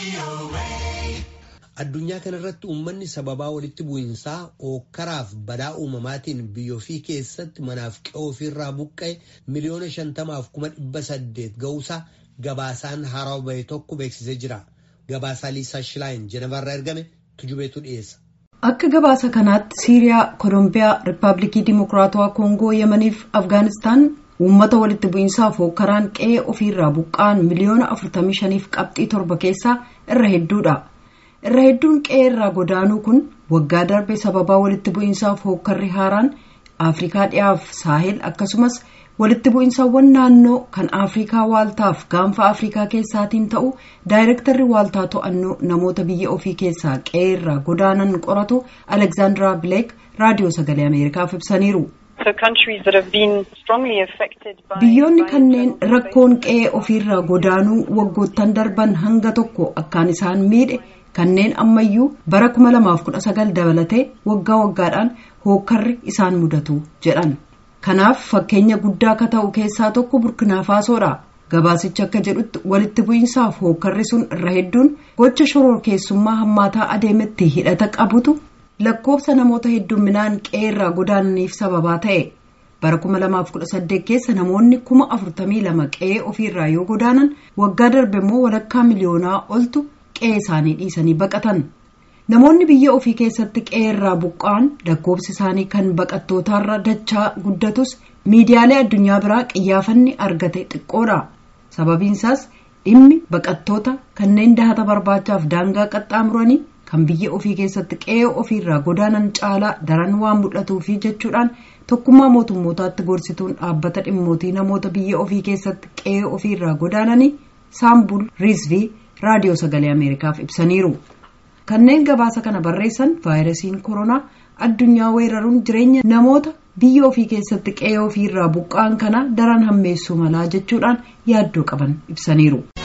Addunyaa kana irratti uummanni sababaa walitti bu'iinsaa ookkaraaf badaa uumamaatiin biyya ofii keessatti manaaf qe'oo ofiirraa buqqa'e miliyoona shantamaaf kuma dhibba saddeet ga'uusaa gabaasaan haarawaa bahe tokko beeksisee jira. Gabaasaa Liisaa Shilaayin Jenevarraa ergame tujubeetu dhiyeessa. Akka gabaasa kanaatti Siiriyaa, Kolombiyaa, Rippaabilikii Dimokiraatawaa Koongoo, Yemaniif Afgaanistaan uummata walitti bu'iinsaaf ookkaraan qe'ee ofiirraa buqqa'an miliyoona afurtamii shaniif qabxii torba keessaa irra hedduudha. irra hedduun qe'ee irraa godaanuu kun waggaa darbe sababaa walitti bu'iinsaaf hookkarri haaraan afrikaa dhiyaaf saahel akkasumas walitti bu'iinsaawwan naannoo kan afrikaa waaltaaf gaanfa afrikaa keessaatiin ta'u daayirektarri waaltaa to'annoo namoota biyya ofii keessaa qe'ee irraa godaanan qoratu alekzaandaraa bileek raadiyoo sagalee ameerikaaf ibsaniiru. biyyoonni kanneen rakkoon qe'ee ofiirraa godaanuu waggoottan darban hanga tokko akkaan isaan miidhe. kanneen ammayyuu bara 2019 dabalatee waggaa waggaadhaan hookkarri isaan mudatu jedhan kanaaf fakkeenya guddaa akka ta'u keessaa tokko burkinaa faasoodha gabaasichi akka jedhutti walitti bu'iinsaaf hookkarri sun irra hedduun gocha shororkeessummaa hammaataa adeemetti hidhata qabutu lakkoofsa namoota hedduminaan qe'ee irraa godaananiif sababaa ta'e bara 2018 keessa namoonni 42,000 qe'ee ofiirraa yoo godaanan waggaa darbe immoo walakkaa miliyoonaa oltu. qe'ee isaanii dhiisanii baqatan namoonni biyya ofii keessatti qe'ee irraa buqqa'an lakkoofsi isaanii kan baqattootaarra dachaa guddatus miidiyaalee addunyaa biraa qiyyaafanni argate xiqqoodha sababiinsaas dhimmi baqattoota kanneen dahata barbaachaaf daangaa qaxxaamuranii kan biyya ofii keessatti qe'ee ofiirraa godaanan caalaa daran waan mul'atuufi jechuudhaan tokkummaa mootummootaatti gorsituun dhaabbata dhimmootii namoota biyya ofii keessatti qe'ee ofiirraa godaananii saambul riizvii. raadiyoo sagalee ameerikaaf ibsaniiru kanneen gabaasa kana barreessan vaayirasiin koronaa addunyaa weeraruun jireenya namoota biyya ofii keessatti qe'ee ofiirraa buqqa'an kana daran hammeessuu malaa jechuudhaan yaaddoo qaban ibsaniiru.